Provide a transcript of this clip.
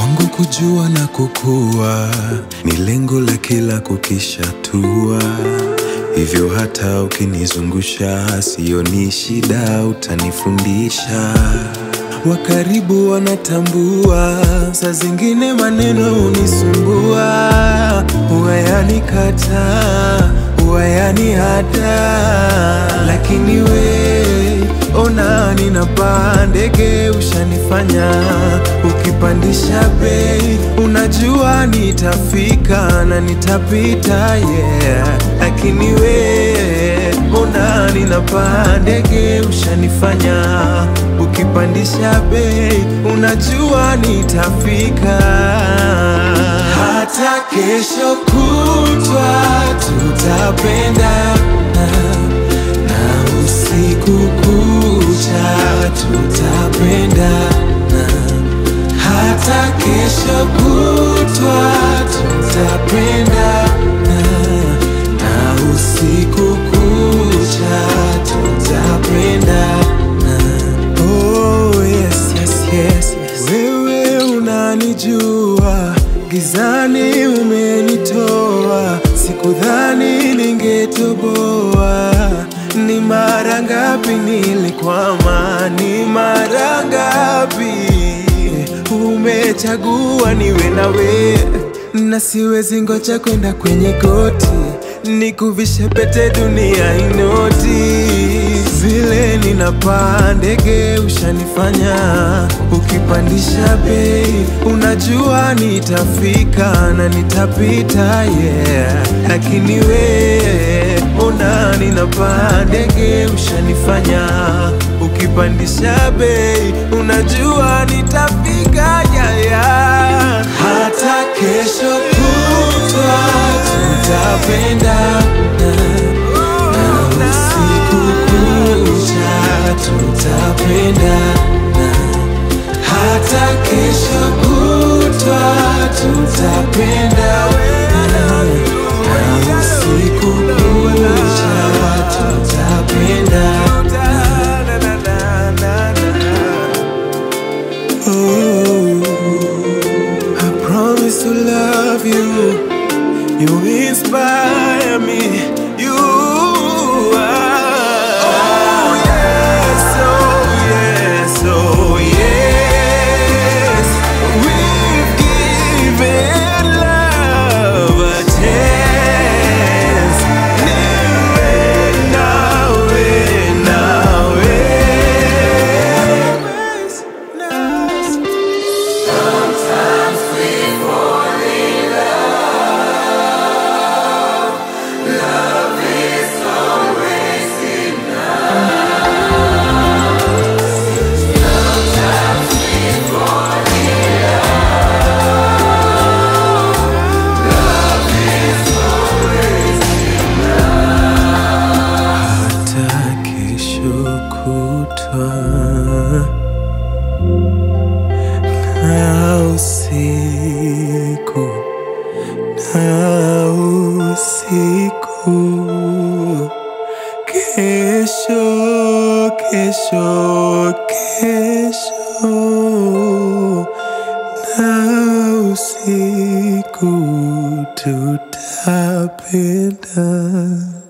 Kwangu kujua na kukua ni lengo la kila kukishatua, hivyo hata ukinizungusha sioni shida, utanifundisha. Wa karibu wanatambua, saa zingine maneno hunisumbua, huwa yanikataa, huwa yanihada, lakini we ona ninapaa ndege, ushanifanya ukipandisha bei, unajua nitafika na nitapita, yeah. Lakini we ona ninapaa ndege, ushanifanya ukipandisha bei, unajua nitafika. Hata kesho kutwa tutapendana na usiku kucha tutapendana, hata kesho kutwa tutapendana, na usiku kucha tutapendana. Oh, yes, yes, yes, yes. Wewe unanijua, gizani umenitoa, sikudhani ningetoboa. Ni mara ngapi nilikwama, ni mara ngapi umechagua niwe nawe, na siwezi ngoja kwenda kwenye goti nikuvishe pete dunia inoti vile ninapaa ndege ushanifanya ukipandisha bei unajua nitafika na nitapita yeah lakini we ona ninapaa ndege ushanifanya ukipandisha bei unajua nitafika yeah, yeah. hata kesho kutwa tutapendana na usiku kucha tutapendana, hata kesho kutwa tutapendana na usiku kucha tutapendana. Oh, I promise to love you. You inspire me. You are. Oh yes, oh yes, oh yes. We've given love a chance. Niwe nawe, nawe. hata kesho kutwa na usiku na usiku kesho kesho kesho na usiku tutapenda